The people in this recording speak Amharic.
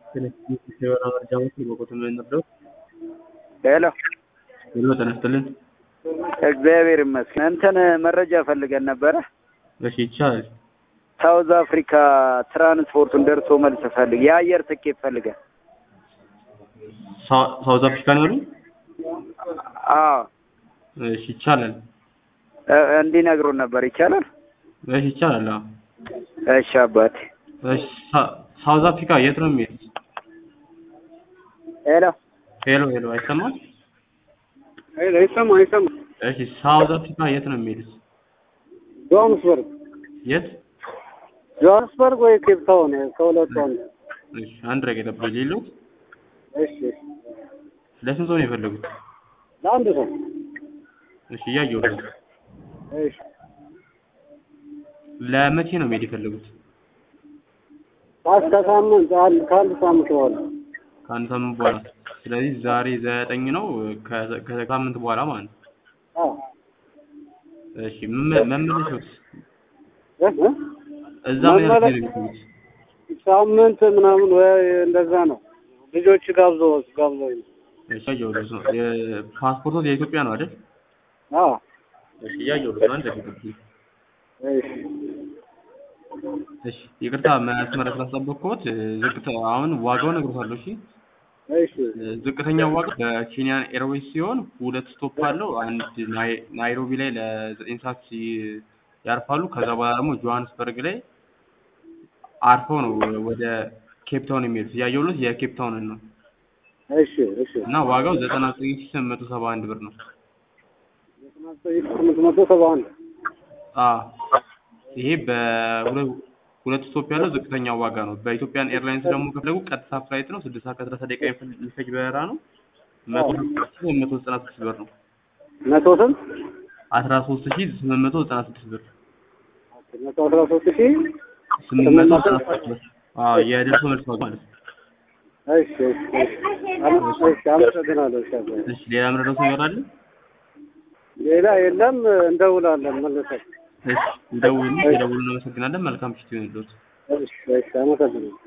የወር መረጃዎች በቁጥር የምንረዳው ሄሎ ሄሎ ጤና ይስጥልን። እግዚአብሔር ይመስገን። እንትን መረጃ ፈልገን ነበረ። እሺ ይቻላል። ሳውዝ አፍሪካ ትራንስፖርቱን ደርሶ መልስ ፈልግ የአየር ትኬት ፈልገን። ሳ- ሳውዝ አፍሪካ ነው ያሉኝ? አዎ እሺ ይቻላል። እ- እንዲነግሩን ነበር። ይቻላል? እሺ ይቻላል። አዎ። እሺ አባቴ። እሺ ሳ- ሳውዝ አፍሪካ የት ነው የሚሄዱት? ሄሎ ሄሎ ሄሎ አይሰማም? ሄሎ ይሰማ ይሰማ እሺ ሳውዝ አፍሪካ የት ነው የሚሄዱት? ጆሃንስበርግ የት? ጆሃንስበርግ ወይ ኬፕ ታውን ከሁለቱ አንዱ። እሺ አንድ ረገ ጠብቆ ሌሎት እሺ እሺ። ለስንት ሰው ነው የፈለጉት? ለአንድ ሰው እሺ እያየሁ ነው። እሺ። ለመቼ ነው መሄድ የፈለጉት? እስከ ሳምንት አንድ ከአንድ ሳምንት በኋላ ከአንድ ሳምንት በኋላ። ስለዚህ ዛሬ ዘጠኝ ነው ከ- ከሳምንት በኋላ ማለት ነው። አዎ እሺ መመ- መመለሻውስ እ እ? እዛ ምን ያህል መመለስ- ጊዜ ነው የሚቆዩት? ሳምንት ምናምን ወይ እንደዛ ነው። ልጆች ጋብዞ ጋብዞ ነው። እሺ እያየሁልህ ነው። የፓስፖርቶት የኢትዮጵያ ነው አይደል? አዎ እሺ እያየሁልህ ነው። አንድ ደቂቃ እሺ እሺ ይቅርታ መስመር ስላስጠበቅኩት ዝቅተ አሁን ዋጋው እነግርሃለሁ። እሺ እሺ ዝቅተኛው ዋጋ በኬንያን ኤርዌይስ ሲሆን ሁለት ስቶፕ አለው። አንድ ናይ- ናይሮቢ ላይ ለዘጠኝ ሰዓት ሲ- ያርፋሉ። ከዛ በኋላ ደግሞ ጆሃንስበርግ ላይ አርፈው ነው ወደ ኬፕ ታውን የሚሄዱት። እያየሁልህ የኬፕ ታውንን ነው እሺ እሺ እና ዋጋው ዘጠና ዘጠኝ ሺህ ስምንት መቶ ሰባ አንድ ብር ነው። ስምንት መቶ ሰባ አንድ አዎ ይሄ በሁለት ሁለት ስቶፕ ያለው ዝቅተኛው ዋጋ ነው። በኢትዮጵያን ኤርላይንስ ደግሞ ከፈለጉ ቀጥታ ፍላይት ነው። ስድስት ሰዓት ከሰላሳ ደቂቃ የሚፈጅ- የሚፈጅ በረራ ነው። መቶ ስምንት መቶ ዘጠና ስድስት ብር ነው። መቶ ስንት አስራ ሶስት ሺህ ስምንት መቶ ዘጠና ስድስት ብር መቶ አስራ ሶስት ሺህ ስምንት መቶ ዘጠና ስድስት ብር አዎ የደርሶ መልስ ዋጋ ማለት ነው። እሺ እሺ እሺ አመ- እሺ አመሰግናለሁ። እሺ አባዬ። እሺ ሌላ ምረዳው ነገር አለ? ሌላ የለም። እንደውላለን መልሰን። እሺ እንደውሉ የደውሉ እናመሰግናለን። መልካም ምሽት ይሁንልዎት። እሺ እሺ አመሰግናለሁ።